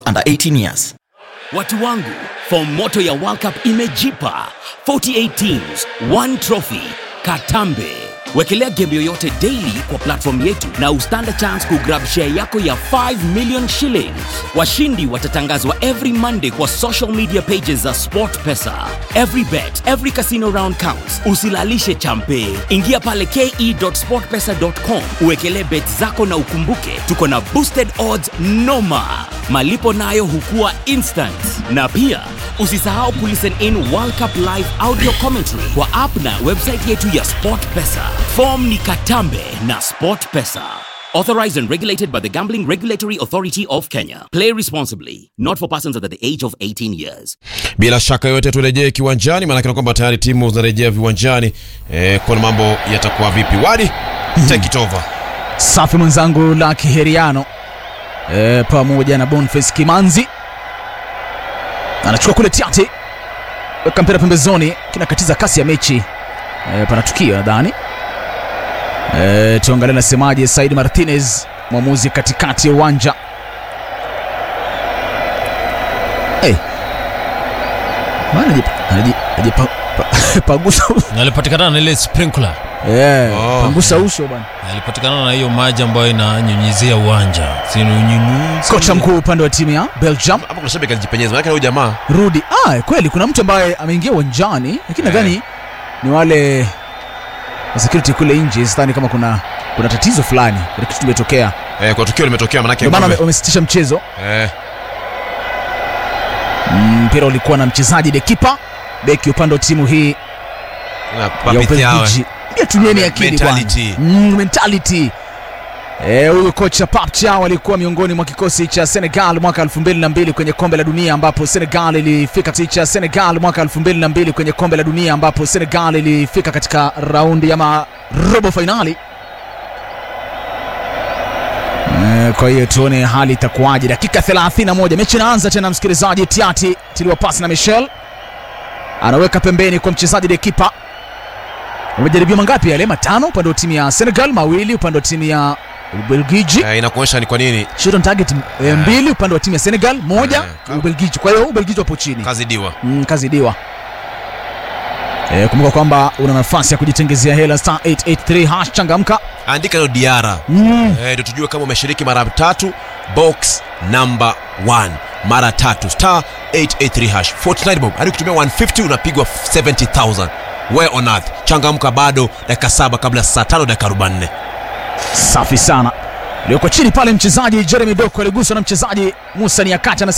under 18 years. Watu wangu, fomu moto ya World Cup imejipa 48 teams, one trophy, Katambe. Wekelea game yoyote daily kwa platform yetu na ustand chance kugrab share yako ya 5 million shillings. Washindi watatangazwa every Monday kwa social media pages za SportPesa. Every bet, every casino round counts. Usilalishe champe. Ingia pale ke.sportpesa.com uwekelee bet zako na ukumbuke tuko na boosted odds noma. Malipo nayo hukua instant. Na pia usisahau kulisten in World Cup live audio commentary kwa app na website yetu ya SportPesa. Form ni Katambe na SportPesa. Authorized and regulated by the Gambling Regulatory Authority of Kenya. Play responsibly. Not for persons under the age of 18 years. Bila shaka yote turejee kiwanjani, maanake na kwamba tayari timu zinarejea viwanjani eh, kuona mambo yatakuwa vipi. Wadi, take it over. Safi mwenzangu la Kiheriano e, pamoja na Boniface Kimanzi anachukua kule tiati, weka mpira pembezoni, kinakatiza kasi ya mechi e, pana tukio nadhani e, tuangalie nasemaje Said Martinez, mwamuzi katikati ya uwanja hey. Maana haji- haji- hajipa- pa- pagusa Na alipatikana na ile sprinkler yeah, Oh. pangusa uso bwana. alipatikana na hiyo maji ambayo inanyunyizia uwanja sinunyunyu Kocha mkuu upande wa timu ya Belgium Hapo kuna shabiki alijipenyeza, maanake huyu jamaa Rudi. Ah, kweli kuna mtu ambaye ameingia uwanjani lakini Eh. nadhani ni wale wa security kule nje, sidhani kama kuna kuna tatizo fulani, kuna kitu kimetokea, eh, kwa tukio limetokea, maanake ndio maana wame- ng'ombe- wamesitisha mchezo. eh, Mm, Mpira ulikuwa na mchezaji Dekipa, beki upande wa timu hii na ya Papi Thiaw. Ubelgiji. Pia tumieni akili bwana. Mentality. Mm, mentality. Eh, huyu kocha Pap Thiaw alikuwa miongoni mwa kikosi cha Senegal mwaka 2002 kwenye kombe la dunia ambapo Senegal ilifika kikosi cha Senegal mwaka 2002 kwenye kombe la dunia ambapo Senegal ilifika katika raundi ama robo finali. Eh, kwa hiyo tuone hali itakuwaje. Dakika 31 mechi inaanza tena, msikilizaji. Tiati tiliwa pasi na Michel anaweka pembeni kwa mchezaji Dekipa Wamejaribiwa mangapi yale? Matano upande wa timu ya Senegal, mawili upande wa timu ya Ubelgiji. Eh, inakuonyesha ni kwa nini Shot on target eh, mbili upande wa timu ya Senegal, moja Eh, Ubelgiji. Kwa hiyo Ubelgiji wapo chini. kazi diwa. Mm, kazi diwa. Eh, kumbuka kwamba una nafasi ya kujitengezea hela star 883 hash changamka. Andika ndio Diara Mm. eh, ndio tujue kama umeshiriki mara tatu. Box number 1 mara tatu star 883 hash 49 bob hadi kutumia 150 unapigwa 70000 where on earth changamka bado dakika saba kabla saa tano dakika 44 Safi sana. Iliyoko chini pale mchezaji Jeremy Doku aliguswa na mchezaji Musa Niakati anasema